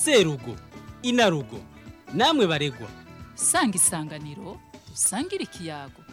serugo inarugo namwe baregwa sanga isanganiro usangire ikiyago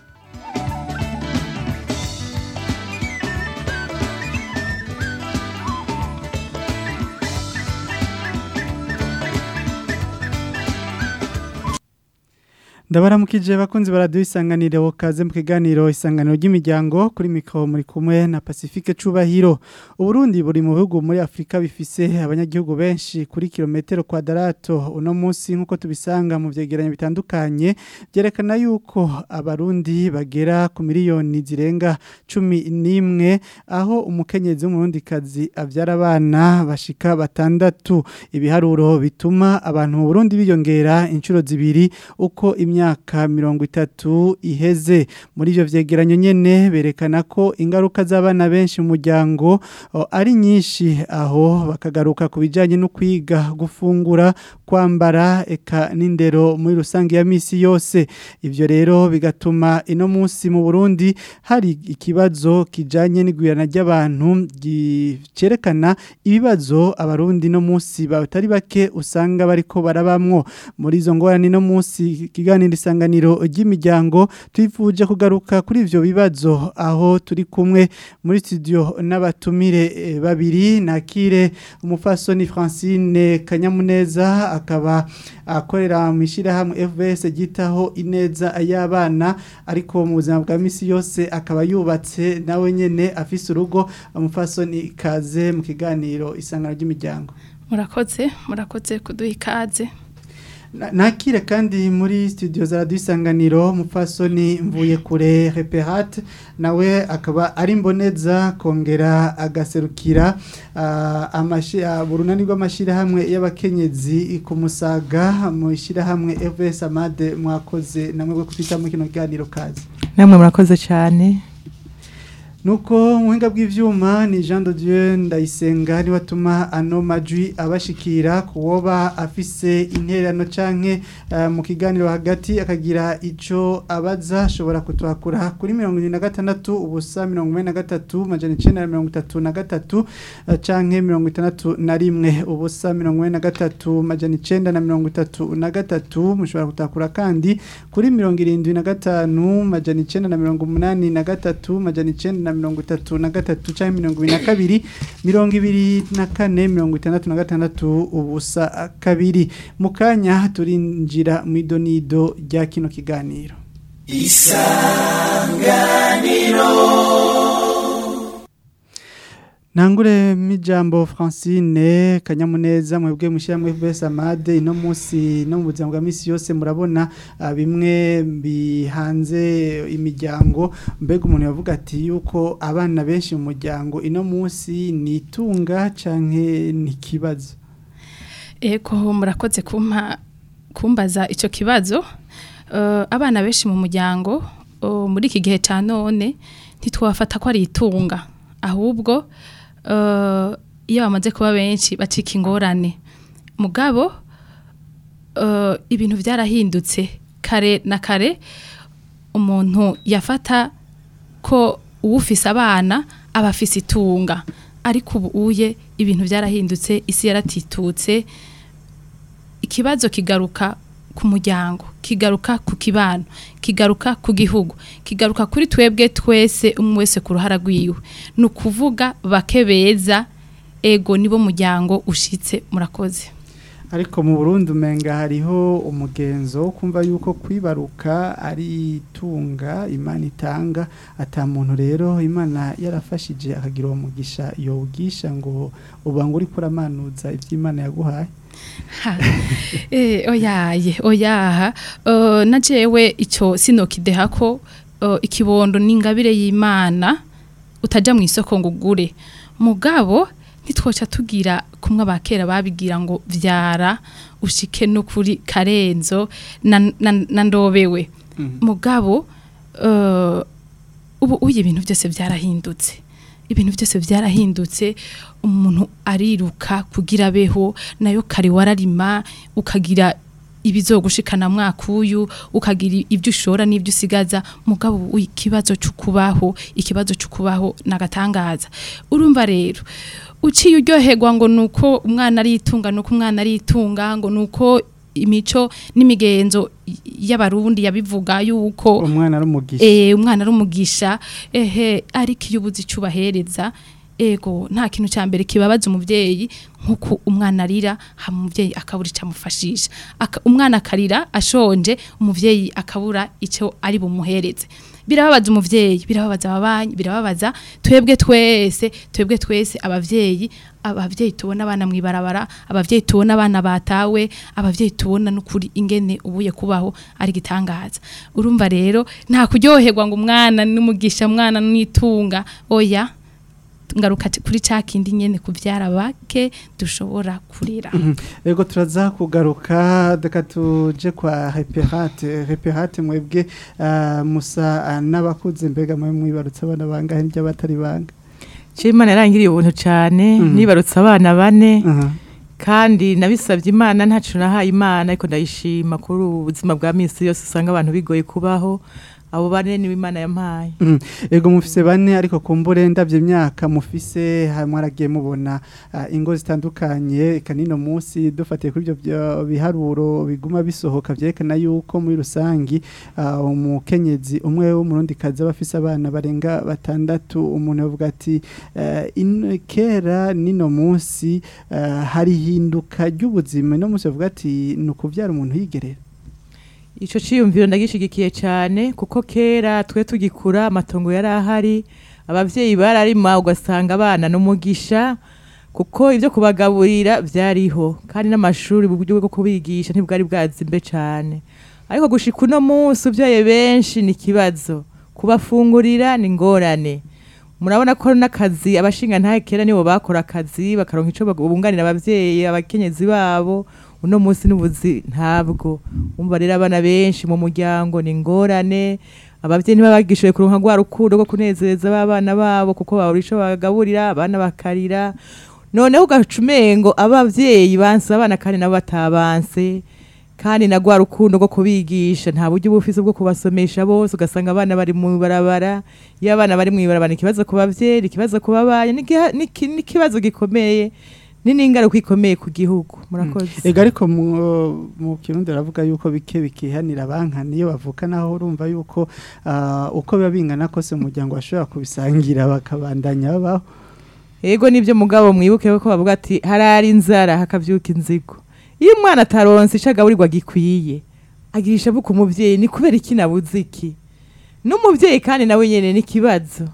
ndabaramukije bakunzi baraduha isanganiro kaze mu kiganiro isanganiro ry'imiryango kuri mikoro muri kumwe na pacifique cubahiro uburundi buri mu bihugu muri afurika bifise abanyagihugu benshi kuri kilometero kwadarato uno munsi nk'uko tubisanga mu vyegeranyo bitandukanye byerekana yuko abarundi bagera ku miliyoni zirenga cumi n'imwe aho umukenyezi w'umurundikazi avyara abana bashika batandatu ibiharuro bituma abantu mu burundi biyongera inshuro zibiri uko imyaka mirongo itatu iheze muri ivyo vyegeranyo nyene berekana ko ingaruka z'abana benshi mu muryango o, ari nyinshi aho bakagaruka ku bijanye no kwiga gufungura kwambara eka n'indero muri rusange ya misi yose ivyo rero bigatuma ino munsi mu Burundi hari ikibazo kijanye n'igwirana ry'abantu cerekana ibibazo abarundi no munsi batari bake usanga bariko barabamwo muri izo ngorane no munsi kiganiro isanganiro ry'imiryango twifuje kugaruka kuri ivyo bibazo aho turi kumwe muri studio n'abatumire eh, babiri nakire umufasoni Francine Kanyamuneza akaba akorera mu ishirahamwe FBS gitaho ineza y'abana ariko mu buzima bwa misi yose akaba yubatse nawe nyene afise urugo umufasoni kaze mu kiganiro isanganiro ry'imiryango murakoze murakoze kuduha ikaze Na- nakire kandi muri studio za radio isanganiro mupfasoni mvuye kure reperat nawe akaba ari mboneza kongera agaserukira uh, amashi uh, burunani rw'amashirahamwe y'abakenyezi ku musaga mu ishirahamwe FS Amade mwakoze namwe bwo kufita mu kino kiganiro kazi namwe murakoze cyane Nuko muhinga bw'ivyuma ni Jean de Dieu ndayisenga ni watuma ano majwi abashikira kuwoba afise interano canke uh, mu kiganiro hagati akagira ico abaza ashobora kutwakura kuri 76 ubusa 43 majana 933 uh, canke 61 ubusa 43 majana 933 mushobora kutakura kandi kuri 75 majana 983 majana 9 na mirongo itatu na gatatu canke mirongo ibiri na kabiri mirongo ibiri na kane mirongo itandatu na gatandatu ubusa kabiri mu kanya turinjira mu idonido rya kino kiganiro Nangure mijambo Francine kanyamuneza mwebwe mushyira FBS Amade ino munsi no mu buzima bwa misi yose murabona ah, bimwe bihanze imiryango mbega umuntu yavuga ati yuko abana benshi mu muryango ino munsi ni itunga canke ni kibazo eko murakoze kumpa kumbaza icyo kibazo Eh, abana benshi mu muryango oh, muri iki gihe cya none ntitwafata ko ari itunga ahubwo eh, iyo bamaze kuba benshi bacika ingorane mugabo eh, ibintu byarahindutse kare na kare umuntu yafata ko uwufise abana aba afise itunga ariko ubu uye ibintu byarahindutse isi yaratitutse ikibazo kigaruka ku muryango kigaruka ku kibano kigaruka ku gihugu kigaruka kuri twebwe twese umwe wese ku ruhara rwiwe ni ukuvuga bake beza ego nibo muryango ushitse murakoze ariko mu Burundi umenga hariho umugenzo wo kumva yuko kwibaruka ari itunga imana itanga ata muntu rero imana yarafashije akagira uwo mugisha yowugisha ngo ubange uri kuramanuza iby'imana yaguhaye Ha, eh, oyaye oyaha uh, na jewe icyo sinokideha ko uh, ikibondo n'ingabire y'imana utaja mu isoko ngo ugure mugabo ntitwoca tugira kumwe abakera babigira ngo vyara ushike no kuri karenzo na, na, na ndobewe mugabo uh, ubu uye ibintu byose byarahindutse ibintu byose byarahindutse umuntu ariruka kugira abeho nayo kare wararima ukagira ibizogushikana mwaka uyu ukagira ibyo ushora n'ibyo usigaza mugabo ikibazo cy'ukubaho ikibazo cy'ukubaho nagatangaza urumva rero uciye uryoherwa ngo nuko umwana aritunga nuko umwana aritunga ngo nuko imico n'imigenzo y'abarundi yabivuga yuko umwana ari umugisha eh umwana ari umugisha ehe ariko iyo ubuze icubahereza ego nta kintu cya mbere kibabaza umuvyeyi nkuko umwana arira hama umuvyeyi akabura icyo amufashisha Aka, umwana akarira ashonje umuvyeyi akabura icyo ari bumuhereze birababaza umuvyeyi birababaza ababanyi birababaza twebwe twese twebwe twese abavyeyi abavyeyi tubona abana mwibarabara abavyeyi tubona abana batawe abavyeyi tubona n'ukuri ingene ubuye kubaho ari gitangaza urumva rero nta kuryoherwa ngo umwana n'umugisha mwana n'itunga oya ngaruka t- kuri ca kindi nyene kuvyara bake dushobora kurira Ego turaza kugaruka deka tuje kwa reperate reperate mwebwe ah, musa ah, n'abakuze mbega mwe mwibarutse abana bangahe n'ibyo batari banga Imana yarangiriye ubuntu cyane Mhm. nibarutse abana bane Aha. kandi nabisabye imana ntacu nahaye imana ariko ndayishima kuri ubu buzima bwa minsi yose usanga abantu bigoye kubaho abo bane nibo imana yampaye Mhm. Ego mufise bane ariko kumbure ndavye imyaka mufise hamwe aragiye mubona ah, ingo zitandukanye eka nino munsi dufatiye kuri ibyo byo- biharuro biguma bisohoka vyerekana yuko muri rusangi ah, umukenyezi umwe w'umurundi kazi aba afise abana barenga batandatu umuntu yavuga ati eh, in- kera nino munsi eh, hari hinduka ry'ubuzima no munsi bavuga ati ni ukuvyara umuntu yigerera Ico ciyumviro ndagishigikiye cyane kuko kera twe tugikura amatongo yari ahari abavyeyi bararima ugasanga abana n'umugisha kuko ibyo kubagaburira byariho kandi n'amashuri uburyo bwo kubigisha ntibwari bwazimbe cyane ariko gushika uno munsi uvyaye benshi ni ikibazo kubafungurira ni ngorane murabona ko n'akazi abashinga ntahe kera nibo bakora akazi bakaronka ico bunganira abavyeyi abakenyezi babo uno munsi n'ubuzi ntabwo umva rero abana benshi mu muryango ni ngorane abavyeyi ntibabagishoboye kuronka rwa rukundo rwo kunezereza babana babo kuko babura ico bagaburira abana bakarira noneho ugaca umengo abavyeyi banse abana kandi nabo batabanse kandi na rwa rukundo rwo kubigisha nta buryo uba ufise bwo kubasomesha bose ugasanga abana bari mu barabara iyo abana bari mu ibarabara ni ikibazo ku bavyeyi ni ikibazo ku babanyi ni igiha- ni iki- ni ikibazo gikomeye ni n'ingaruka ikomeye ku gihugu murakoze Ega ariko mu, mu kirundi ravuga yuko bike bikihanira banka niyo bavuka naho urumva yuko ah, uko biba bingana kose umuryango bashobora kubisangira bakabandanya babaho Ego nibyo mugabo mwibuke ko bavuga ati harari inzara hakavyuka inzigo. Iyo umwana ataronse ico agaburirwa gikwiye, agirisha buku umuvyeyi ni kubera iki nabuze iki. N'umuvyeyi kandi nawe nyene ni kibazo.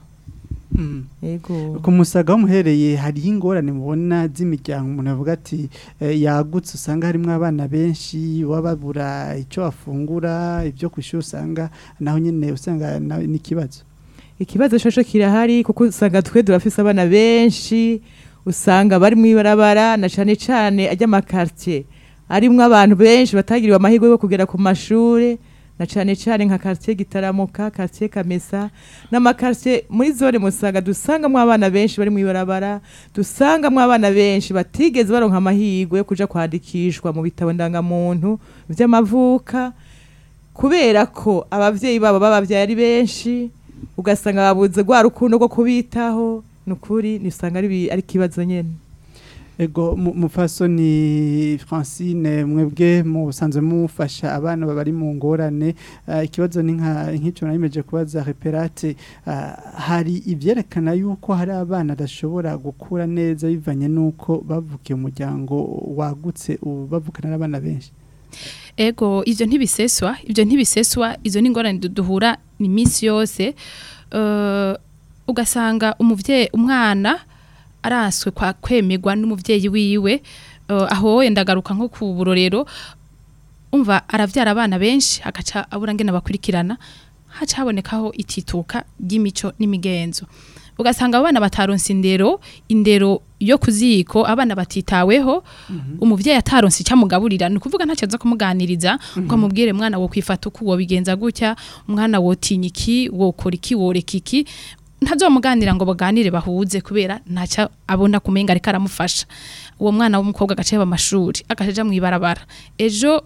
Ego. ku musaga w'umuhereye hariho ingorane mubona z'imiryango umuntu avuga ati eh, yagutse usanga harimo abana benshi baba babura icyo bafungura ibyo ku ishuri usanga naho nyine usanga nawe n'ikibazo Ikibazo shosho kirahari kuko usanga twe durafise abana benshi usanga bari mwibarabara na cane cane ajya makartier arimwo abantu benshi batagiriwe amahirwe yo kugera ku mashure na cane cane nka quartier gitaramuka quartier kamesa n'amakartier muri zone musaga dusangamwo abana benshi bari mwibarabara dusangamwo abana benshi batigeze baronka amahirwe yo kuja kwandikishwa mu bitabo ndangamuntu vy'amavuka kubera ko abavyeyi babo babavyaye ari benshi ugasanga babuze rwa rukundo rwo kubitaho nukuri nisanga ari bi- ari kibazo nyene ego mu- mufasoni francine mwebwe musanzwe mufasha abana bari mu ngorane ah, ikibazo ni nka nk'icyo nayimeje kubaza reperate ah, hari ibyerekana yuko hari abana badashobora gukura neza bivanye n'uko bavukiye umuryango wagutse ubu bavukana n'abana benshi ego ivyo ntibiseswa ivyo ntibiseswa izo ni ingorane du- duhura ni minsi yose uh, ugasanga umuvyeyi umwana araswe kwa kwemerwa n'umuvyeyi wiwe uh, aho wenda agaruka nko ku burorero umva aravyara abana benshi agaca abura ngene bakurikirana haca habonekaho itituka ry'imico n'imigenzo ugasanga abo bana bataronse indero indero yo kuziko abana batitaweho umuvyeyi ataronse icyamugaburira ni ukuvuga ntacyo aza kumuganiriza ngo amubwire mwana wo kwifata uko wobigenza gutya umwana wotinya iki wokora iki woreka iki ntazomuganira ngo baganire bahuze kubera ntacyo abona kumenga ariko aramufasha uwo mwana w'umukobwa agace yaba amashuri agaca aja mw'ibarabara ejo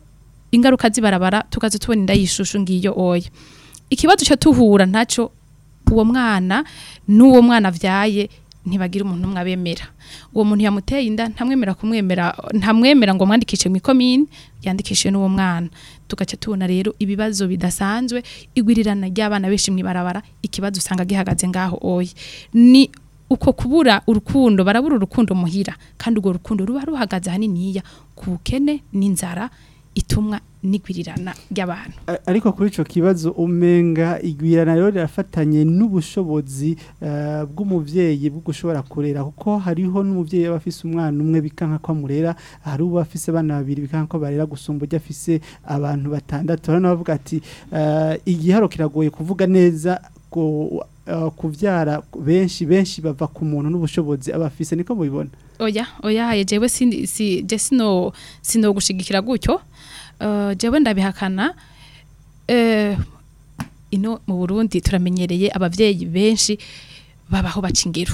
ingaruka zibarabara tukaza tubona inda yishushu ngiyo oya ikibazo cyo tuhura ntaco uwo mwana n'uwo mwana avyaye ntibagira umuntu umwe abemera uwo muntu yamuteye inda ntamwemera kumwemera ntamwemera ngo mwandikishe mu ikomine yandikishe n'uwo mwana tugaca tubona rero ibibazo bidasanzwe igwirirana ry'abana benshi mwibarabara ikibazo usanga gihagaze ngaho oya ni uko kubura urukundo barabura urukundo muhira kandi urwo rukundo ruba ruhagaze haniniya ku bukene n'inzara itumwa n'igwirirana ry'abantu A- ariko kuri ico kibazo umenga igwirana rero rirafatanye n'ubushobozi eh, bw'umuvyeyi bwo gushobora kurera kuko hariho n'umuvyeyi aba afise umwana umwe bikanka ko amurera hari uba afise abana babiri bikanka ko barera gusumba ujya afise abantu batandatu hano bavuga ati eh, igiharo kiragoye kuvuga neza ko eh, kuvyara benshi benshi bava ku muntu n'ubushobozi aba afise niko mubibona oya oya ye jewe si si je sino sino gushigikira gutyo uh, jewe ndabihakana eh ino mu Burundi turamenyereye abavyeyi benshi babaho baca ingero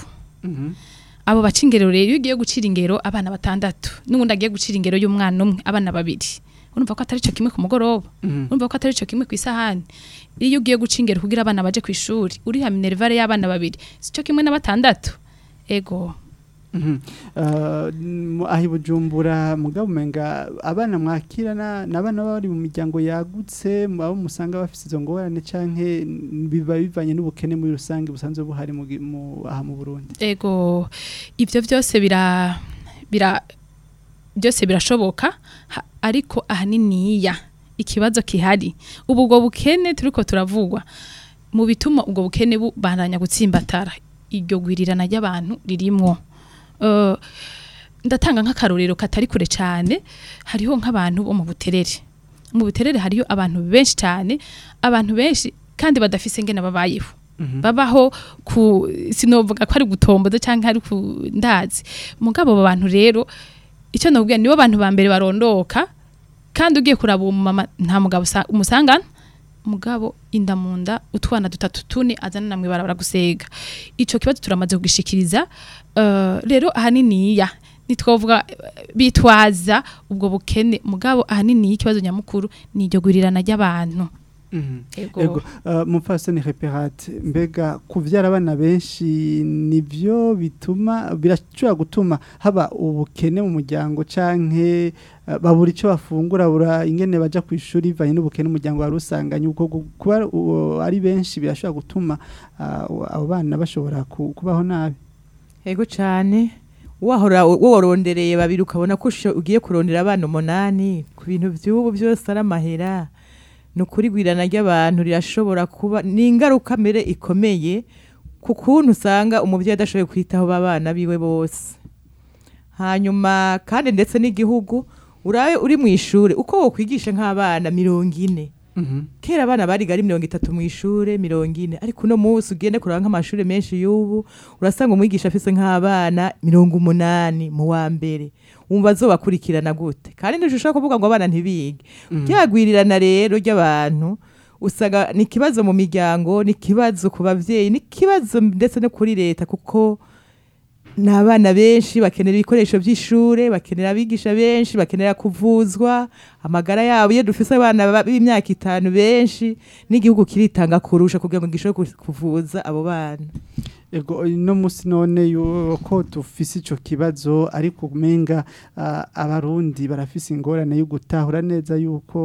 abo baca ingero rero iyo ugiye gucira ingero abana batandatu n'ubundi agiye gucira ingero y'umwana umwe abana babiri urumva ko atari cyo kimwe ku mugoroba urumva ko atari cyo kimwe ku isahani iyo ugiye guca ingero kugira abana baje ku ishuri uriha minervare y'abana babiri si cyo kimwe na batandatu ego Mhm. Uh, mu- aho i bujumbura mugabo umenga abana mwakirana n'abana baba bari mu miryango yagutse mu- abo musanga bafise izo ngorane canke biba bivanye n'ubukene muri rusange busanzwe buhari mu gi- mu- aha mu Burundi ego ibyo byose bira bira byose birashoboka ha- ariko ahaniniya ikibazo kihari ubu ubwo bukene turiko turavugwa mu bituma ubwo bukene bubandanya gutsimbatara iryo gwirirana ry'abantu ririmwo Eh, ndatanga nk'akarorero katari kure cyane hariho nk'abantu bo mu buterere mu buterere hariyo abantu benshi cyane abantu benshi kandi badafise ngene babayeho babaho ku sinovuga ko ari gutomboza cyangwa ari ku ndazi mugabo abo bantu rero icyo nabwira nibo bantu ba mbere barondoka kandi ugiye kuraba uwo mama nta mugabo usa- umusangana mugabo inda mu nda utwana dutatu tune azana namwe barabara gusega ico kibazo turamaze kugishikiriza eh, rero ahaniniya nitwovuga eh, bitwaza ubwo bukene mugabo ahanini ikibazo nyamukuru ni iryo gurirana ry'abantu Ego. Ego, uh, mupfasoni reperate mbega kuvyara abana benshi nivyo bituma birashobora gutuma haba ubukene mu muryango canke uh, babura ico bafungura bura ingene baja ku ishuri bivanye n'ubukene umuryango wari usanganye ubwo gu- kuba uh, ari benshi birashobora gutuma uh, abo bana bashobora ku- kubaho nabi Ego cyane wahora worondereye babiri ukabona ko usho- ugiye kurondera abana umunani ku bintu by'ubu byose ari amahera ni ukuri gwirana ry'abantu rirashobora kuba ni ingaruka mbere ikomeye ku kuntu usanga umubyeyi adashoboye kwitaho babana biwe bose hanyuma kandi ndetse n'igihugu urabe uri mu ishuri uko wokwigisha nk'abana mirongo ine kera abana bariga ari mirongo itatu mu ishure mirongo ine ariko uno munsi ugende kuraba nk'amashuri menshi y'ubu urasanga umwigisha afise nk'abana mirongo umunani mu wa mbere wumva azobakurikirana gute kandi ntidushobora kuvuga ngo abana ntibige ryagwirirana rero ry'abantu usanga ni ikibazo mu miryango ni ikibazo ku babyeyi ni ikibazo ndetse no kuri leta kuko ni abana benshi bakenera ibikoresho by'ishure bakenera abigisha benshi bakenera kuvuzwa amagara yabo iyo dufise abana ba- b'imyaka itanu benshi n'igihugu kiritanga kurusha kugira ngo gishobore ku- kuvuza abo bana Ego no musi none yuko dufise ico kibazo ariko umenga uh, abarundi barafise ingorane yo gutahura neza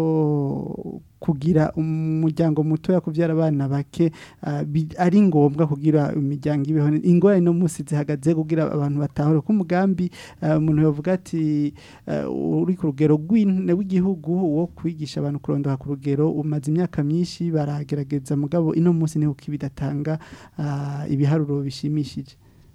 yuko kugira umuryango muto kuvyara abana bake uh, bi- ari ngombwa kugira imiryango ibeho ingorane no musi zihagaze kugira abantu batahure ko umugambi uh, umuntu yovuga ati uh, uri ku rugero rw'in- w'igihugu wo kwigisha abantu kurondoka ku rugero umaze imyaka myinshi baragerageza mugabo ino musi niho kibidatanga ah, ibiharuro bishimishije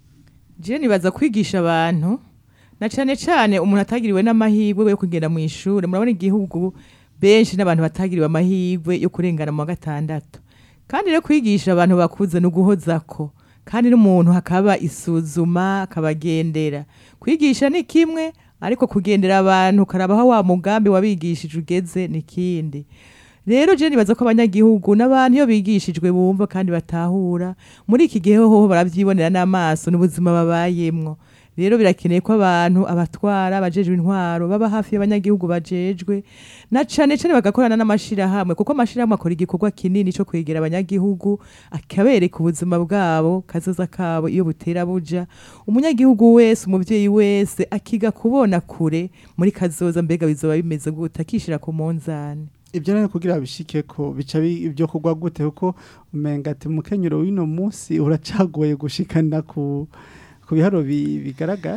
je nibaza kwigisha abantu na cane cane umuntu atagiriwe n'amahirwe yo kugenda mu ishure murabona igihugu benshi n'abantu batagiriwe amahirwe yo kurengana mu wa gatandatu kandi rero kwigisha abantu bakuze ni uguhozako kandi n'umuntu hakaba isuzuma akabagendera kwigisha ni kimwe ariko kugendera abantu ukarabaho wa mugambi wabigishije ugeze ni kindi rero je nibaza ko abanyagihugu n'abantu iyo bigishijwe bumva kandi batahura muri iki gihe hoho baravyibonera n'amaso n'ubuzima babayemwo rero birakeneye ko abantu abatwara abajejwe intwaro baba hafi y'abanyagihugu bajejwe na cane cane bagakorana n'amashirahamwe kuko amashirahamwe akora igikorwa kinini co kwegera abanyagihugu akabereka ubuzima bwabo kazoza kabo iyo butera buja umunyagihugu wese umuvyeyi wese akiga kubona kure muri kazoza mbega bizoba bimeze gute akishira ku munzani ibyo rero kugira bishike ko bica bi- ibyo kugwa gute kuko umenga ati umukenyero w'ino munsi uracagoye gushikana ku ku biharo bi- bigaragara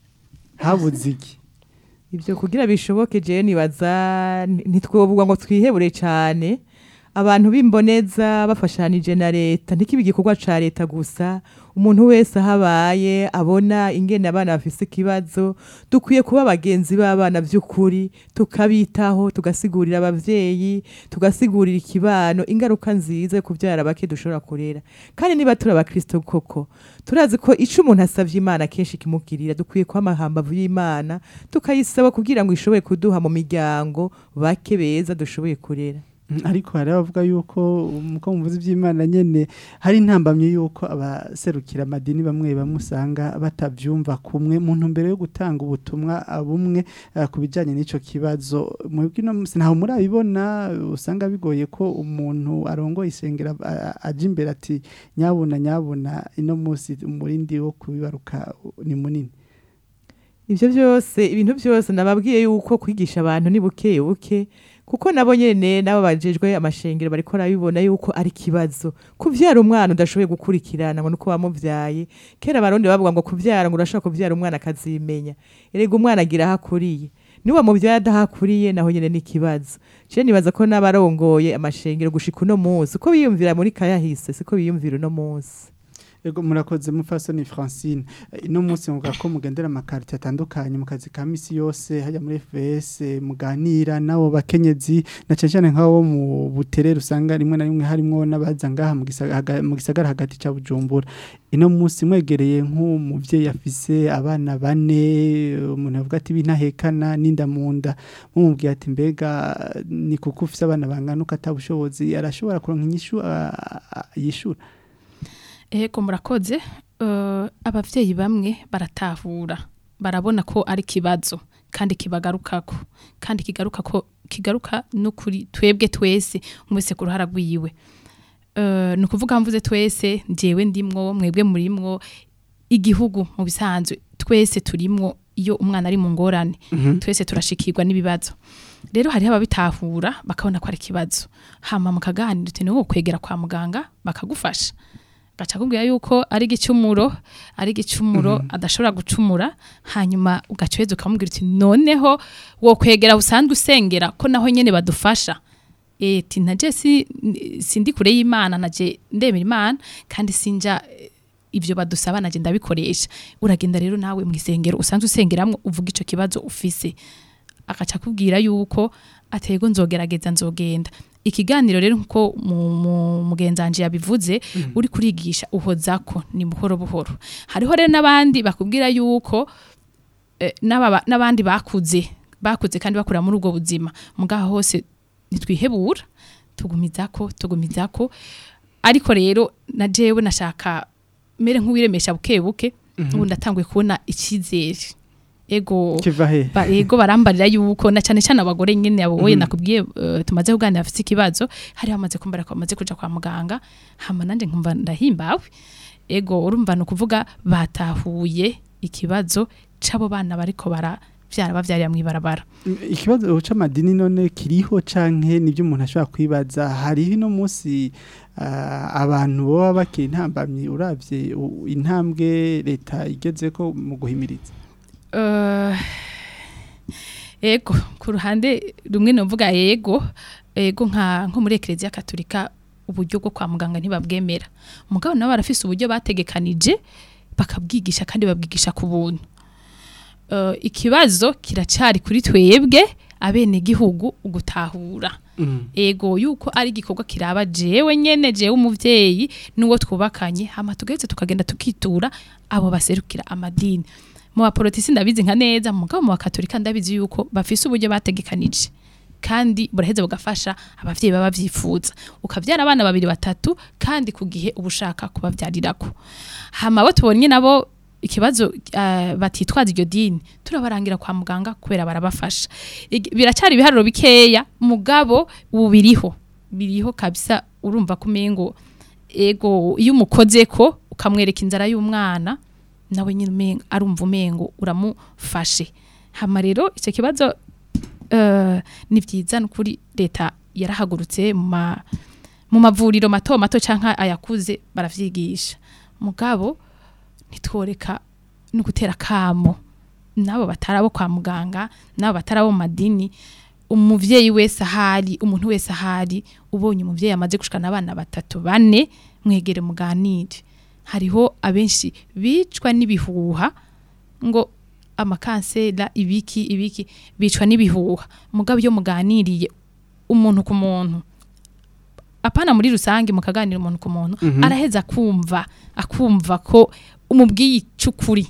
habuze iki ivyo kugira bishoboke je nibaza ni- ntitwovuga ngo twihebure cane abantu b'imboneza bafashanije na leta ntikibe igikorwa ca leta gusa umuntu wese ahabaye abona ingene abana bafise ikibazo dukwiye kuba abagenzi b'abana vy'ukuri tukabitaho tugasigurira abavyeyi tugasigurira ikibano ingaruka nziza yo kuvyara bake dushobora kurera kandi niba turi abakristo koko turazi ko ico umuntu asavye imana kenshi kimubwirira dukwiye kuba amahambavu y'imana tukayisaba kugira ngo ishobore kuduha mu miryango bake beza dushoboye kurera Mm, ariko hari abavuga yuko muko muvuze iby'Imana nyene hari intambamye yuko abaserukira amadini bamwe bamwe usanga batavyumva kumwe mu ntumbero yo gutanga ubutumwa ah, bumwe ah, ku bijanye n'ico kibazo mwebwe no musi ntaho murabibona usanga bigoye ko umuntu arongoye isengera ah, aje imbere ati nyabuna nyabuna ino musi umurindi wo kubibaruka ni munini ivyo vyose ibintu vyose nababwiye yuko kwigisha abantu ni buke buke kuko nabo nyene nabo bajejwe amashengero bariko barabibona yuko ari kibazo kuvyara umwana udashoboye gukurikirana ngo nuko wamuvyaye kera abarundi bavuga ngo kuvyara ngo urashobora kuvyara umwana akazimenya erega umwana agira aho akuriye niba muvyaye adahakuriye naho nyene ni ikibazo je nibaza ko n'abarongoye amashengero gushika uno munsi uko biyumvira muri kayahise siko biyumvira uno munsi Ego murakoze mufasoni Francine Eh, ino munsi muvuga ko mugendera amakarite atandukanye mu kazi ka misi yose hajya muri FS eh, muganira nabo bakenyezi na cyane cyane nk'abo mu buterere usanga rimwe na rimwe harimo n'abaza ngaha mu gisagara mu gisagara hagati ca Bujumbura ino munsi mwegereye nk'umuvyeyi afise abana bane umuntu avuga ati binahekana n'inda munda mumubwiye ati mbega ni kuko ufise abana bangana uko atabushobozi arashobora kuronka inyishu ah, ah, yishura Ego murakoze uh, abavyeyi bamwe baratahura barabona ko ari kibazo kandi kibagarukako kandi kigaruka ko kigaruka no kuri twebwe twese umwese ku ruhara rwiwe uh, ni ukuvuga mvuze twese njyewe ndimwo mwebwe murimwo igihugu mu bisanzwe twese turimwo iyo umwana ari mu ngorane twese turashikirwa n'ibibazo rero hariho ababitahura bakabona ko ari ikibazo hama mukaganira uti niwo kwegera kwa muganga bakagufasha gaca kubwira yuko ari igicumuro ari igicumuro adashobora gucumura hanyuma ugacweza ukamubwira uti noneho wo kwegera usanzwe usengera ko naho nyene badufasha eti naje si, sindi kure y'imana naje ndemera imana kandi sinja eh, ivyo badusaba naje ndabikoresha uragenda rero nawe mu isengero usanzwe usengeramwo uvuga ico kibazo ufise agaca kubwira yuko atego nzogerageza nzogenda ikiganiro rero nkuko mu- mu- mugenzanje yabivuze uri kurigisha uhozako ni buhoro buhoro hariho rero n'abandi bakubwira yuko eh, n'aba- n'abandi bakuze bakuze kandi bakura muri ubwo buzima mugaho hose nitwihebura tugumizako tugumizako ariko rero na jewe nashaka mere nk'uwiremesha buke buke ubu ndatanguye kubona icyizere ego kiva he ba, ego barambarira yuko na cyane cyane abagore nyene abo wowe nakubwiye uh, tumaze kuganira afite ikibazo hari bamaze kumbara ko bamaze kuja kwa muganga hama nanje nkumva ndahimbawe ego urumva no kuvuga batahuye ikibazo c'abo bana bariko bara vyara bavyarira mwibarabara ikibazo c'amadini none kiriho canke nibyo umuntu ashobora kwibaza hariho ino munsi ah, abantu baba bakiri intambamyi uravye u- intambwe leta igezeko mu guhimiriza Uh, ego ku ruhande rumwe novuga yego ego nka nko muri ekereziya katolika uburyo bwo kwa muganga ntibabwemera mugabo nabo barafise uburyo bategekanije bakabwigisha kandi babwigisha ku buntu uh, ikibazo kiracari kuri twebwe abene gihugu ugutahura ego yuko ari igikorwa kiraba jewe nyene jewe umuvyeyi nuwo twubakanye hama tugeze tukagenda tukitura abo baserukira amadini mu baporotisi ndabizi nka neza mugabo mu bakatolika ndabizi yuko bafise uburyo bategekanije kandi buraheze bugafasha abavyeyi baba bavyifuza ukavyara abana babiri batatu kandi ku gihe uba ushaka kubavyarirako hama abo tubonye nabo ikibazo uh, batitwaza iryo dini turabarangira kwa muganga kubera barabafasha Ig- biracyari ibiharuro bikeya mugabo ubu biriho biriho kabisa urumva kumengo ego iyo umukoze ko ukamwereka inzara y'umwana nawe nyine umenga arumva umengo uramufashe hama rero icyo kibazo eh, ni byiza nukuri leta yarahagurutse mu ma- mu mavuriro mato mato canka ayakuze baravyigisha mugabo ntitworeka no gutera kamo nabo batarabo kwa muganga nabo batarabo mu madini umuvyeyi wese ahari umuntu wese ahari ubonye umuvyeyi amaze gushikana abana batatu bane mwegere muganire hariho abenshi bicwa n'ibihuha ngo amakansera ibiki ibiki bicwa n'ibihuha mugabo iyo muganiriye umuntu ku muntu apana muri rusange mukaganira umuntu ku muntu araheza akumva akumva ko umubwiye icukuri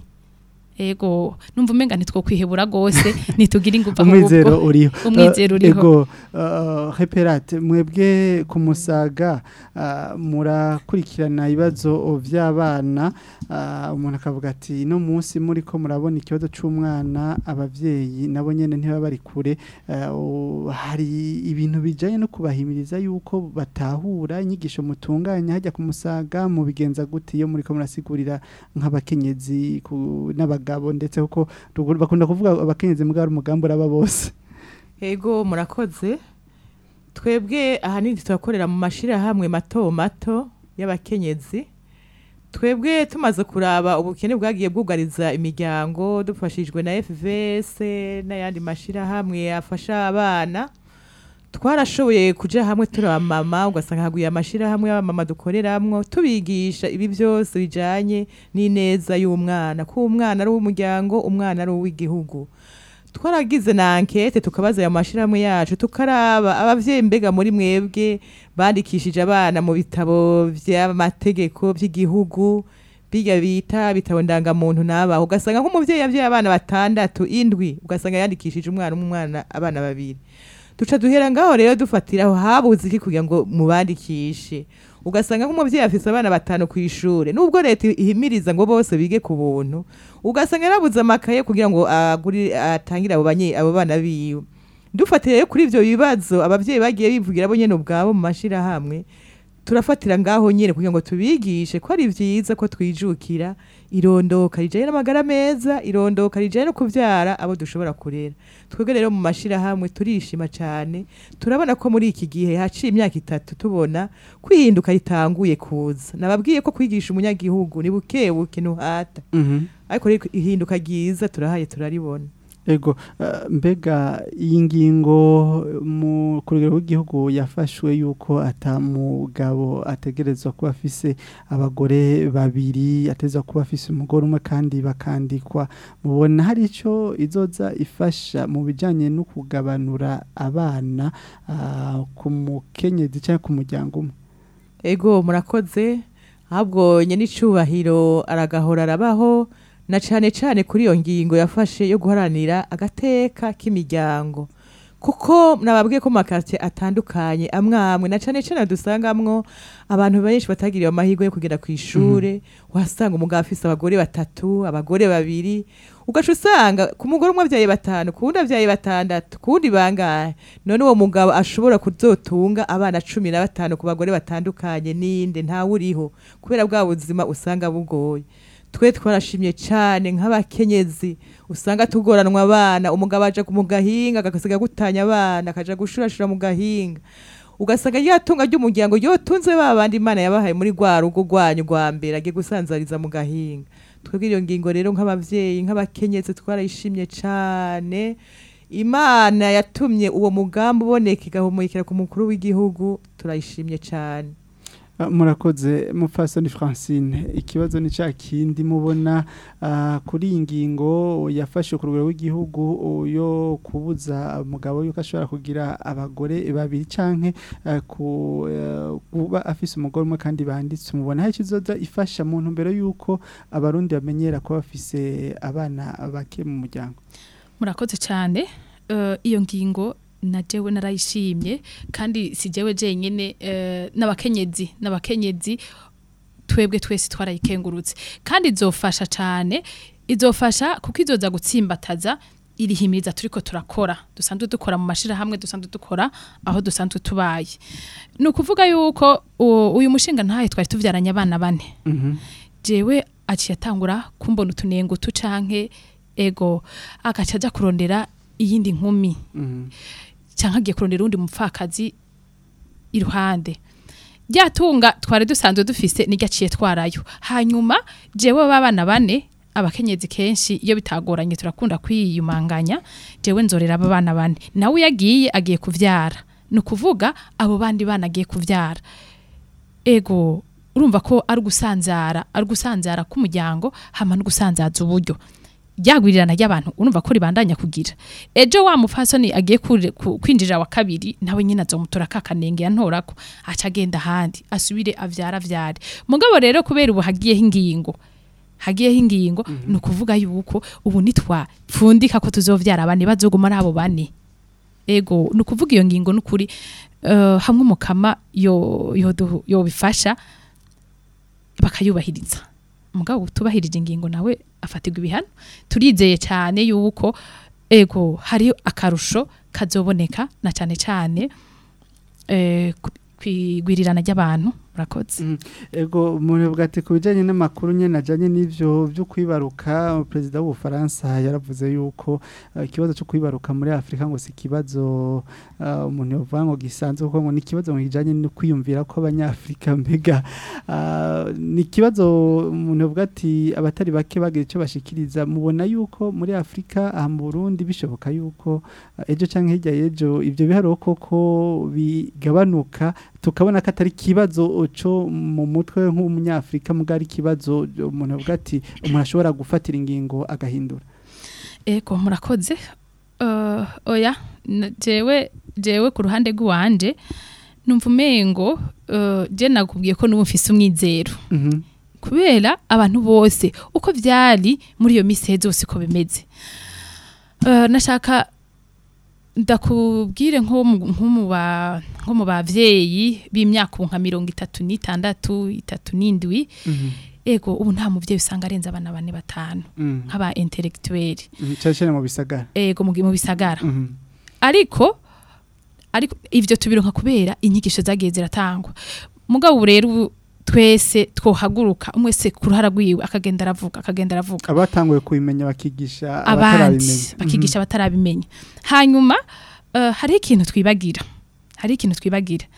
ego numva umenga nitwo kwihebura gose nitugira ingufu umwizero ahubwo uriho umwizero Eh, uriho. ego uh, reperate mwebwe ku musaga uh, murakurikirana ibibazo vy'abana uh, umuntu akavuga ati no munsi muri ko murabona ikibazo c'umwana abavyeyi nabo nyene ntibaba bari kure uh, u- hari ibintu bijanye no kubahimiriza yuko batahura inyigisho mutunganya hajya ku musaga mu bigenza gute iyo muri ko murasigurira nk'abakenyezi ku- n'abagabo ndetse kuko tugu- bakunda kuvuga abakenyezi mbwa umugambi uraba bose Ego murakoze twebwe ahanini turakorera mu mashirahamwe mato mato y'abakenyezi twebwe tumaze kuraba ubukene bwagiye bwugariza imiryango dufashijwe na FVS n'ayandi mashirahamwe afasha abana twarashoboye kuja hamwe turi abamama ugasanga haguye amashirahamwe y'abamama dukoreramwo tubigisha ibi byose bijanye n'ineza y'umwana ko umwana ari uw'umuryango umwana ari uw'igihugu twaragize na ankete tukabaza ayo mashirahamwe yacu tukaraba abavyeyi mbega muri mwebwe bandikishije abana mu bitabo vy'amategeko vy'igihugu biga bita bitabo ndangamuntu nabaho ugasanga nk'umuvyeyi yavyaye abana batandatu indwi ugasanga yandikishije umwana umwe umwana abana babiri duca duhera ngaho rero dufatiraho habuze iki kugira ngo mubandikishe ugasanga nk'umuvyeyi afise abana batanu ku ishure nubwo leta ihimiriza ngo bose bige ku buntu ugasanga yarabuze amakaye kugira ngo aguri atangire abo banye abo bana biwe dufatire kuri ivyo bibazo abavyeyi bagiye bivugira bo nyene ubwabo mu mashirahamwe turafatira ngaho nyene kugira ngo tubigishe ko ari vyiza ko twijukira irondoka rijanye n'amagara meza irondoka rijanye no kuvyara abo dushobora kurera twebwe rero mu mashirahamwe turishima cane turabona ko muri iki gihe haciye imyaka itatu tubona kwihinduka ritanguye kuza nababwiye ko kwigisha umunyagihugu ni buke buke ntuhata ariko rero ihinduka ryiza turahaye turaribona ego uh, mbega iyi ngingo mu ku rugero rw'igihugu yafashwe yuko atamugabo ategerezwa kuba afise abagore babiri ateza kuba afise umugore umwe kandi bakandikwa mubona hari ico izoza ifasha mu bijanye no kugabanura abana uh, ku mukenyezi cyangwa ku muryango umwe ego murakoze ahubwo nyenicubahiro aragahora arabaho na cane cane kuri iyo ngingo yafashe yo guharanira agateka k'imiryango kuko nababwiye ko mu makartie atandukanye amwe amwe na cane cane dusangamwo abantu benshi batagiriwe amahirwe yo kugera ku ishure wasanga umugabo afise abagore batatu abagore babiri ugaca usanga ku mugore umwe avyaye batanu ku wundi avyaye batandatu ku wundi bangahe none uwo mugabo ashobora kuzotunga abana cumi na batanu ku bagore batandukanye ninde ntawe uriho kubera bwa buzima usanga bugoye twe twarashimye cyane nk'abakenyezi usanga tugoranwa abana umugabo aja mu gahinga agasiga gutanya abana akaja gushurashura mu gahinga ugasanga ryatunga ry'umuryango yotunze ba bandi imana yabahaye muri rwa rugo rwanyu rwa mbere agiye gusanzariza mu gahinga twebwe iyo ngingo rero nk'abavyeyi nk'abakenyezi twarayishimye cane imana yatumye uwo mugambi uboneka igahumurikira ku mukuru w'igihugu turayishimye cane Ah, murakoze mupfasoni francine ikibazo ni cya kindi mubona ah, kuri iyi ngingo yafashe ku rwego rw'igihugu yo kubuza umugabo yuko ashobora kugira abagore babiri canke ah, ku eh, kuba afise umugore umwe kandi banditse mubona hari ikizoza ifasha mu ntumbero yuko abarundi bamenyera kuba bafise abana bake mu muryango murakoze cyane Eh, iyo ngingo na jewe narayishimye kandi si jewe jenyine eh, n'abakenyezi n'abakenyezi twebwe twese twarayikengurutse kandi izofasha cyane izofasha kuko izoza gutsimbataza irihimiriza turiko turakora dusanzwe dukora mu mashirahamwe dusanzwe dukora aho dusanzwe tubaye ni ukuvuga yuko u- uyu mushinga ntahe twari tuvyaranye abana bane jewe aciye atangura kumbona utunengo tu canke ego agaca aja kurondera iyindi nkumi canke agiye kurondera uwundi mupfakazi iruhande ryatunga twari dusanzwe dufise niryo aciye twarayo hanyuma jewe babana bane abakenyezi kenshi iyo bitagoranye turakunda kwiyumanganya jewe nzorera aba bana bane nawe iyo agiye agiye kuvyara ni ukuvuga abo bandi bana agiye kuvyara ego urumva ko ari gusanzara ari gusanzara k'umuryango hama no gusanzaza uburyo ryagwirirana ry'abantu urumva ko ribandanya kugira ejo wa mufasoni agiye kure- ku- kwinjira wa kabiri nawe nyine azomutora ka kanenge yantorako aca agenda ahandi asubire avyara avyare mugabo rero kubera ubu hagiyeho ingingo hagiyeho ingingo ni ukuvuga yuko ubu nitwapfundika ko tuzovyara bane bazoguma ari abo bane ego ni ukuvuga iyo ngingo ni ukuri eh, hamwe umukama yo yodu- yobifasha bakayubahiriza mugabo utubahirije ingingo nawe afatirwa ibihano turizeye cyane yuko ego hari akarusho kazoboneka na cyane cyane eh, ku- kwigwirirana ry'abantu murakoze ego umuntu bwate ku bijyanye n'amakuru nyine ajyanye n'ibyo byo kwibaruka perezida w'ubufaransa yaravuze yuko eh, ikibazo cyo kwibaruka muri afurika ngo si ikibazo eh, umuntu yavuga ngo gisanzwe kuko ngo ni ikibazo ngo kijyanye no kwiyumvira ko abanyafurika mbega ah, ni ikibazo umuntu yavuga ati abatari bake bagira icyo bashikiriza mubona yuko muri afurika aha mu burundi bishoboka yuko eh, ejo cyangwa hirya y'ejo ibyo biharuro koko bigabanuka tukabona ko atari ikibazo cyo mu mutwe nk'umunyafurika muga ari ikibazo umuntu avuga ati umuntu ashobora gufatira ingingo agahindura ego murakoze Eh, oya na- jewe jewe ku ruhande rw'iwanje numva umengo eh, je nakubwiye ko n'ubu mfise umwizero Mhm. kubera abantu bose uko vyari muri iyo misi heze hose uko bimeze Eh, nashaka ndakubwire nko mu- nko mu ba- nko mu bavyeyi b'imyaka ubu nka mirongo itatu n'itandatu itatu n'indwi Mhm. ego ubu nta muvyeyi usanga arenze abana bane batanu Mhm. nk'aba intellectuel Mhm. cyane cyane mu bisagara ego mu mu bisagara Mhm. ariko ariko ivyo tubironka kubera inyigisho zagiye ziratangwa mugabo ubu rero ubu twese twohaguruka umwe wese ku ruhara rwiwe akagenda aravuga akagenda aravuga abatanguye kubimenya bakigisha abandi abatarabimenya bakigisha abatarabimenya hanyuma eh, hariho ikintu twibagira hariho ikintu twibagira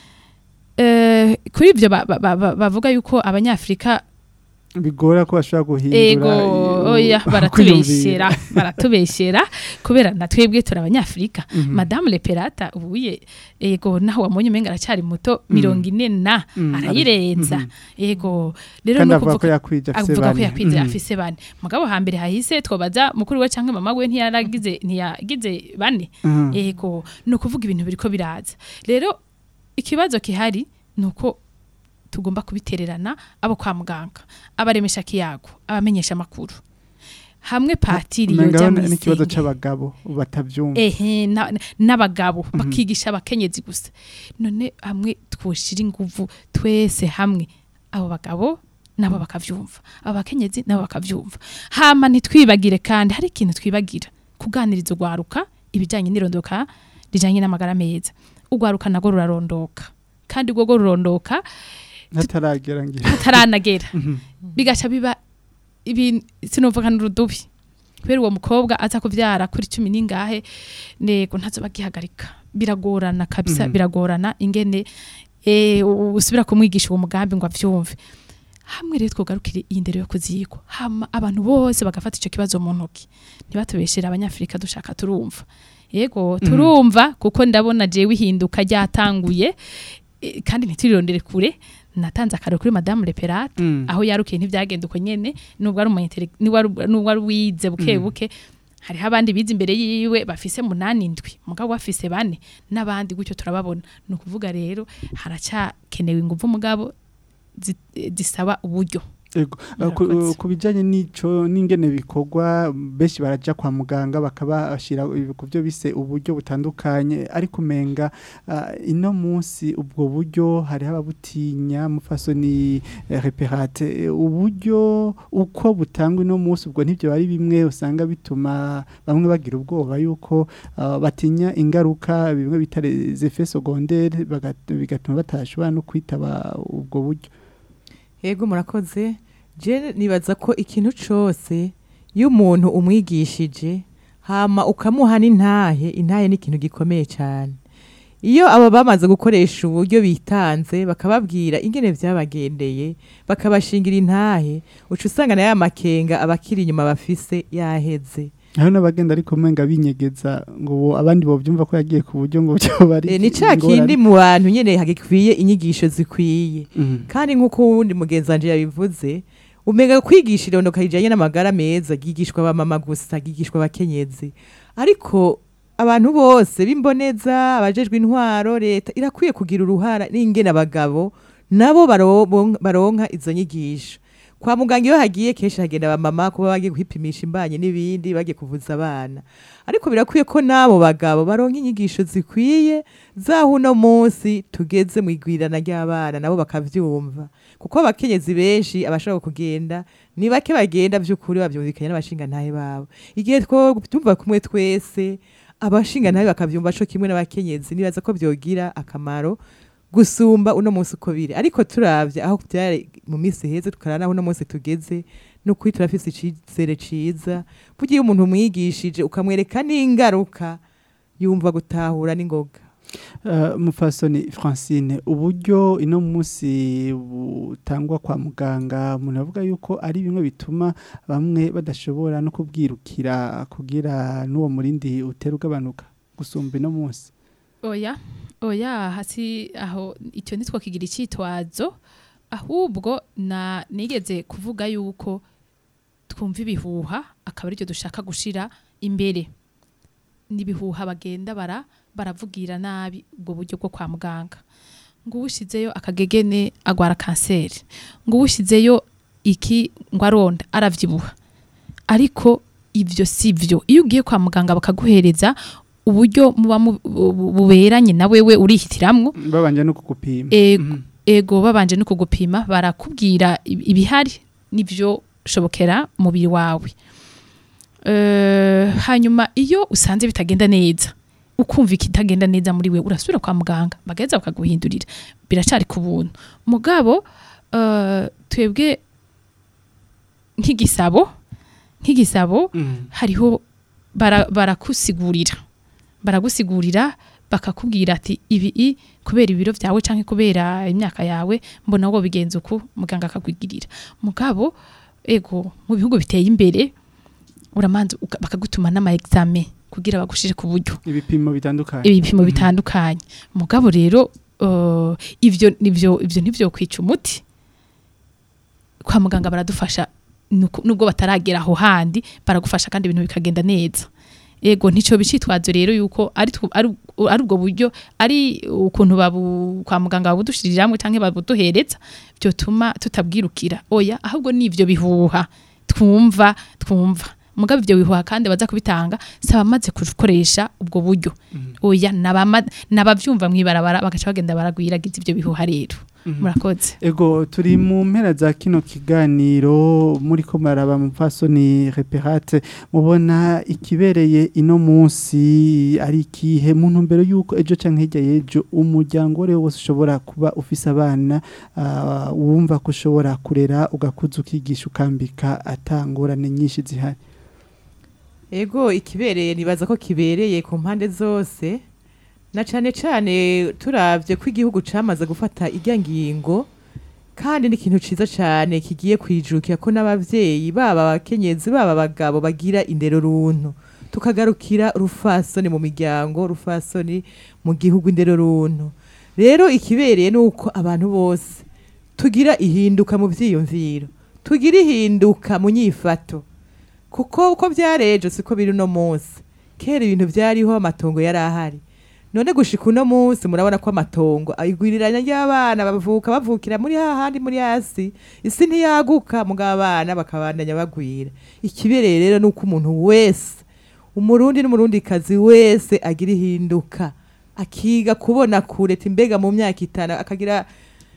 Eh, kuri ibyo ba- ba- ba- bavuga yuko abanyafurika Mhm. bigora ko bashobora guhindura ego i- oya u- baratubeshyera baratubeshyera kubera na twebwe turi abanyafurika Mhm. madamu leperata ubuye ego naho wamonye umenga aracyari muto mirongo ine na Mhm. arayirenza Mhm. ego rero kandi no avuga ko kuvuga yakwije afise avuga ko bane yakwize Mhm. afise bane mugabo hambere hahise twobaza mukuru we canke mama we ntiyaragize ntiyagize bane Mhm. ego ni ukuvuga ibintu biriko biraza rero ikibazo kihari ni uko tugomba kubitererana abo kwa muganga abaremesha kiyago abamenyesha amakuru hamwe patiri Umenga yoja ni- muri n'ikibazo senge. c'abagabo batavyumva ehe na- n'abagabo bakigisha abakenyezi gusa none hamwe twoshira inguvu twese hamwe abo bagabo nabo bakavyumva abo bakenyezi nabo bakavyumva hama ntitwibagire kandi hari ikintu twibagira kuganiriza urwaruka ibijanye n'irondoka rijanye n'amagara meza urwaruka nago rurarondoka kandi urwo rwo rurondoka hataragera ngira hataranagera Mhm. bigaca biba ibintu sinuvuga n'urudubi kubera uwo mukobwa aza kuvyara kuri cumi n'ingahe nego ntazoba agihagarika biragorana kabisa Mhm. biragorana ingene eh, u- usubira kumwigisha uwo mugambi ngo avyumve hamwe rero twogarukire iyi ndero yo kuzigwa hama abantu bose bagafata ico kibazo mu ntoki ntibatubeshere abanyafurika dushaka turumva yego turumva kuko ndabona jewe ihinduka ryatanguye eh, kandi ntiturirondere kure natanze akarero kuri madamu leperate Mhm. aho yarukiye ntibyagenda uko nyene nubwo ari umuintele nubwo ari- nubwo ari wize buke Mm. buke hariho abandi bize imbere yiwe bafise munani indwi mugabo bafise bane n'abandi gutyo turababona ni ukuvuga rero haracyakenewe ingufu mugabo zi- zisaba uburyo Ego, uh, ku- Murakoze. ku bijyanye n'ico n'ingene bikorwa benshi baraja kwa muganga bakabashira ku byo bise uburyo butandukanye ariko umenga uh, ino munsi ubwo buryo hariho ababutinya mufasoni eh, reperate eh, uburyo uko butangwa ino munsi ubwo ntibyo bari bimwe usanga bituma bamwe bagira ubwoba yuko uh, batinya ingaruka bimwe bita les effets secondaires bagat- bigatuma batashobora no kwitaba ubwo buryo Ego murakoze je nibaza ko ikintu cose iyo umuntu umwigishije hama ukamuha n'intahe intahe ni ikintu gikomeye cyane iyo aba bamaze gukoresha uburyo bitanze bakababwira ingene vyabagendeye bakabashingira intahe uca usanga na ya makenga abakiri inyuma bafise yaheze Hano n'abagenda ariko mwenga binyegeza ngo bo- abandi bovyumva ko yagiye ku buryo ngo byo bari e, ni ca kindi mu bantu nyene hagikwiye inyigisho zikwiye kandi nk'uko uwundi mugenzi wanje yabivuze umenga kwigisha irondoka rijanye n'amagara meza ryigishwa abamama gusa ryigishwa abakenyezi ariko abantu bose b'imboneza abajejwe intwaro leta irakwiye kugira uruhara n'ingene abagabo nabo baro- baronka izo nyigisho kwa muganga iyo hagiye kenshi hagenda abamama kuba bagiye kwipimisha imbanye n'ibindi bagiye kuvuza abana ariko birakwiye ko n'abo bagabo baronka inyigisho zikwiye zaho uno munsi tugeze mu igwirana ry'abana nabo bakavyumva kuko abakenyezi benshi abashobora kugenda ni bake bagenda by'ukuri bavyumvikanye n'abashingantahe babo igihe twobyumva kumwe twese abashingantahe bakavyumva co kimwe n'abakenyezi nibaza ko vyogira akamaro gusumba uno munsi uko biri ariko turavye aho byari mu minsi heze tukarana aho uno munsi tugeze n'ukuri turafise icizere ciza bugiye umuntu umwigishije ukamwereka n'ingaruka yumva gutahura n'ingoga Uh, mufasoni Francine uburyo ino munsi butangwa kwa muganga umuntu avuga yuko ari bimwe bituma bamwe badashobora no kubwirukira kugira n'uwo murindi utera ugabanuka gusumba ino munsi oya oya hasi aho icyo nitwo kigira icyitwazo ahubwo na nigeze kuvuga yuko twumva ibihuha akaba aricyo dushaka gushira imbere n'ibihuha bagenda bara baravugira nabi ubwo buryo bwo kwa muganga ngo uwushyizeyo akagegene agwara kanseri ngo uwushyizeyo iki ngo aronda aravyibuha ariko ivyo si vyo iyo ugiye kwa muganga bakaguhereza uburyo muba mu- bu- buberanye na wewe urihitiramwo babanje no kugupima ego, Mhm. ego babanje no kugupima barakubwira ib- ibihari nivyo shobokera umubiri wawe Eh, hanyuma iyo usanze bitagenda neza ukumva ikitagenda neza muri we urasubira kwa muganga bagaheza bakaguhindurira biracari ku buntu mugabo eh, twebwe nk'igisabo nk'igisabo Mhm. hariho bara- barakusigurira baragusigurira bakakubwira ati ibi i kubera ibiro byawe canke kubera imyaka yawe mbona wo bigenza uku muganga akakwigirira mugabo ego mu bihugu biteye imbere uramanza uka- bakagutuma n'ama examen kugira bagushire ku buryo ibipimo bitandukanye ibipimo Mhm. bitandukanye mugabo rero uh, ivyo nivyo ivyo ntivyo kwica umuti kwa muganga baradufasha nuko- nubwo bataragera aho handi baragufasha kandi ibintu bikagenda neza ego ntico bicitwazo rero yuko ari tw- ari ari ubwo buryo ari ukuntu babu kwa muganga babudushiriramwe canke babuduhereza byotuma tutabwirukira oya ahubwo nivyo bihuha twumva twumva mugabo ivyo bihuha kandi baza kubitanga saba maze gukoresha ubwo buryo oya nabama- nabavyumva mwibarabara bagaca bagenda baragwiragiza ivyo bihuha rero Mhm. murakoze Ego turi mu mpera za kino kiganiro muri ko maraba mu fasoni reperate mubona ikibereye ino munsi ari ikihe mu ntumbero yuko ejo canke hirya y'ejo umuryango wari wose ushobora kuba ufise abana ah, wumva ko ushobora kurera ugakuza ukigisha ukambika atangorane nyinshi zihari ego ikibereye nibaza ko kibereye ku mpande zose na cane cane turavye ko igihugu camaze gufata irya ngingo kandi ni ikintu ciza cane kigiye kwijukira ko n'abavyeyi baba abakenyezi baba abagabo bagira indero runtu tukagarukira rufasoni mu miryango rufasoni mu gihugu indero runtu rero ikibereye ni uko abantu bose tugira ihinduka mu vyiyumviro tugira ihinduka mu nyifato kuko uko byarejo siko biri uno munsi kera ibintu byariho amatongo yari ahari none gushika uno munsi murabona ko amatongo igwiriranya ry'abana bavuka bavukira muri hahandi muri hasi isi ntiyaguka mugabo abana bakabandanya bagwira ikibereye rero ni uko umuntu wese umurundi n'umurundikazi wese agira ihinduka akiga kubona kure ati mbega mu myaka itanu akagira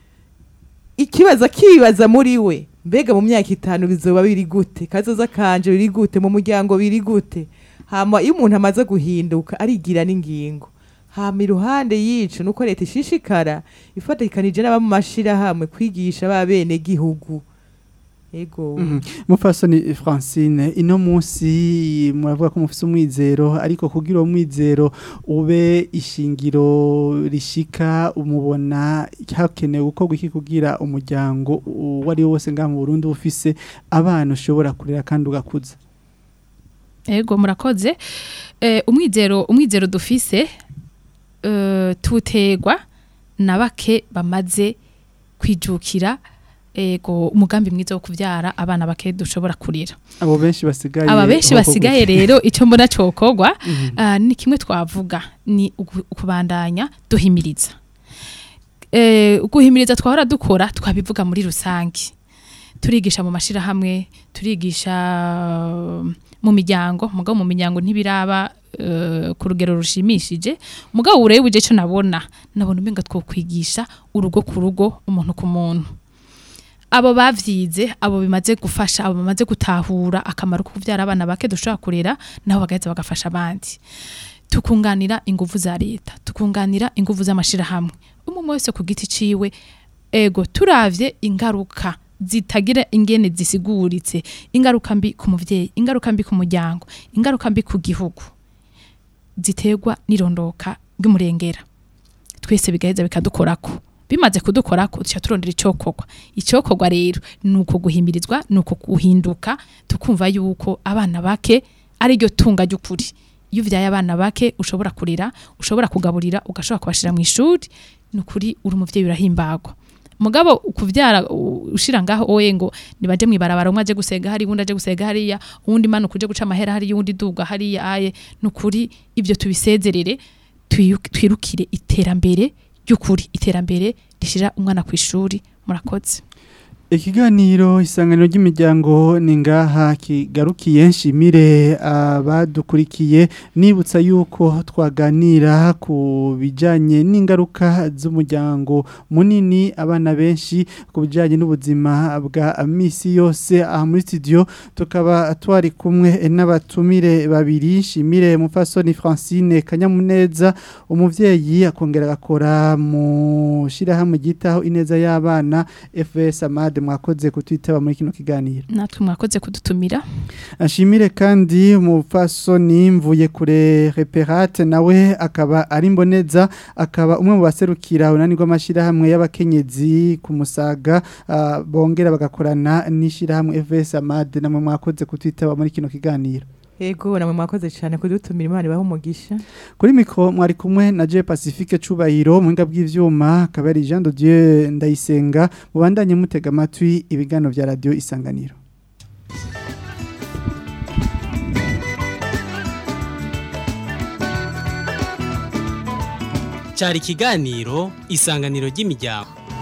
ikibazo akibaza muri we mbega mu myaka itanu bizoba biri gute kazoza kanje biri gute mu muryango biri gute hama iyo umuntu amaze guhinduka arigira n'ingingo hama iruhande yico nuko leta ishishikara ifatikanije n'aba mu mashirahamwe kwigisha ba bene gihugu ego Mhm. mufasoni francine ino munsi muravuga ko mufise umwizero ariko kugira uwo mwizero ube ishingiro rishika umubona hakenewe gukorwa iki kugira umuryango uwo ari wo wose ngaha mu burundi uba ufise abana ushobora kurera kandi ugakuza ego murakoze eh, umwizero umwizero dufise eh, tutegwa na bake bamaze kwijukira ego umugambi mwiza wo kuvyara abana bake dushobora kurira abo benshi basigaye aba benshi aho basigaye kugufi. rero icyo mbona cokogwa Mhm. ah, ni kimwe twavuga ni ugu- ukubandanya duhimiriza eh, guhimiriza twahora dukora twabivuga muri rusange turigisha mu mashirahamwe turigisha uh, mu miryango mugabo mu miryango ntibiraba uh, ku rugero rushimishije mugabo urebe uje cyo nabona nabona umenga twokwigisha urugo ku rugo umuntu ku muntu abo bavyize abo bimaze gufasha abo bamaze gutahura akamaro ko kuvyara abana bake dushobora kurera nabo bagaheza bagafasha abandi tukunganira inguvu za leta tukunganira inguvu z'amashirahamwe umwe wese ku giti ciwe ego turavye ingaruka zitagira ingene zisiguritse ingaruka mbi ku muvyeyi ingaruka mbi ku muryango ingaruka mbi ku gihugu ziterwa n'irondoka ry'umurengera twese bigaheza bikadukorako bimaze kudukorako duca turondera icokorwa icokorwa rero ni uko guhimirizwa ni uko guhinduka tukumva yuko abana bake ari ryo tunga ry'ukuri iyo uvyaye abana bake ushobora kurera ushobora kugaburira ugashobora kubashira mu ishuri ni ukuri uri umuvyeyi urahimbagwa mugabo kuvyara u- ushira ngaho oye ngo nibaje mwibarabara umwe aje gusega hari uwundi aje gusega hariya uwundi manuka uje guca amahera hariya uwundi duga hariya aye nukuri ibyo tubisezerere twiyu- twirukire iterambere ry'ukuri iterambere rishira umwana ku ishuri murakoze Ikiganiro isanganiro ry'imiryango ni ngaha kigarukiye nshimire abadukurikiye nibutsa yuko twaganira ku bijyanye n'ingaruka z'umuryango munini abana benshi ku bijyanye n'ubuzima bwa misi yose aha muri studio tukaba twari kumwe n'abatumire babiri nshimire mufasoni Francine Kanyamuneza umuvyeyi akongera agakora mu shirahamwe ryitaho ineza y'abana FS Amade mwakoze kutwitaba muri kino kiganiro natwe mwakoze kudutumira ashimire kandi umupfasoni mvuye kure reperate nawe akaba ari mboneza akaba umwe mu baserukira unani rw'amashyirahamwe y'abakenyezi ku musaga ah, bongera bagakorana n'ishyirahamwe FS Amade namwe mwakoze kutwitaba muri kino kiganiro ego namwe mwakoze cyane kudutumira imana ibahe umugisha kuri mikro mwari kumwe na J Pacifique Cubahiro muhinga bw'ivyuma akaba ari Jean de Dieu Ndayisenga mubandanye mutega amatwi ibiganiro vya radio Isanganiro cyari ikiganiro isanganiro ry'imiryango